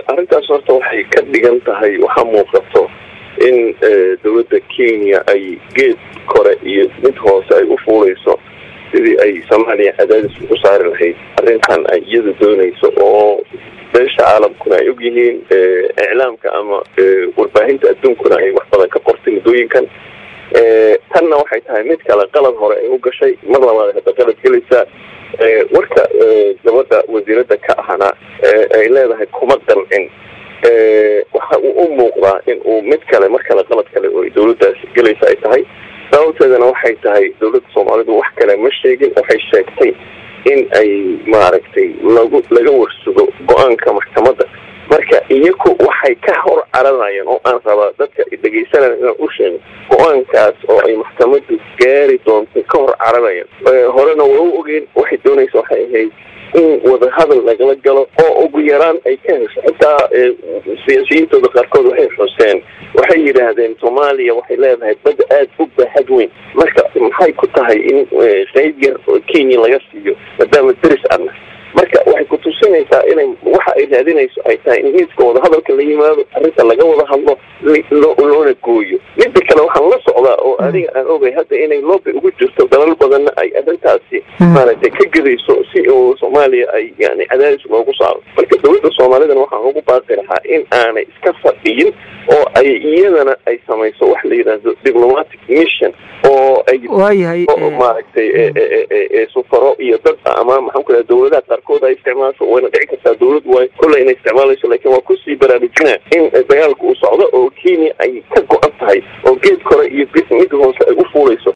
arrintaas horta waxay ka dhigan tahay waxaa muuqato in dowladda kenya ay geed kore iyo mid hoose ay u fuuleyso sidii ay soomaaliya cadaadis ugu saari lahayd arrintan ay iyada doonayso oo beesha caalamkuna ay ogyihiin iclaamka ama warbaahinta adduunkuna ay wax badan ka qortay muddooyinkan tanna waxay tahay mid kale qalad hore ay u gashay mar labaad hadda qalad gelaysaa warka gabadha wasiiradda ka ahna ay leedahay kuma qancin waxa uu u muuqdaa in uu mid kale mar kale qalad kale oo dowladdaasi gelaysa ay tahay sababteedana waxay tahay dowladda soomaalidu wax kale ma sheegin waxay sheegtay in ay maaragtay lagu laga warsugo go-aanka maxkamadda marka iyaku waxay ka hor caranayaan oo aan rabaa dadka dhegaysanaya inaan u sheego go-aankaas oo ay maxkamaddu gaari doonto ka hor caranayaan horena waa u ogeen waxay doonaysa waxay ahayd in wadahadal lagala galo oo ugu yaraan ay ka hesho xitaa siyaasiyiintooda qaarkood waxay xuseen waxay yidhaahdeen soomaaliya waxay leedahay badda aada u baaxad weyn marka maxay ku tahay in qeyb yar oo kenya laga siiyo maadaama deris adna marka waxay ku tusinaysaa inay waxa ay raadinayso ay tahay in miiska wadahadalka la yimaado arrinta laga wada hadlo loona gooyo midda kale waxaan la socdaa oo adiga aan ogay hadda inay loobi ugu jirto dalal badanna ay arrintaasi maaragtay ka gedayso si uu soomaaliya ay yani cadaadis loogu saaro marka dowladda soomaalidana waxaan ugu baaqi lahaa in aanay iska fadhiyin oo ay iyadana ay samayso wax la yidhaahdo diplomatic mission oo ay waayahay maaragtay sufaro iyo dad ama maxaan ku dhaha dowladaha qaarkood ay isticmaasho wayna dhici kartaa dowlad waay kolley inay isticmaalayso laakiin waa kusii baraarujinaa in dagaalka uu socdo oo kenya ay ka go-an tahay oo geed kore iyo mid hoose ay u fuulayso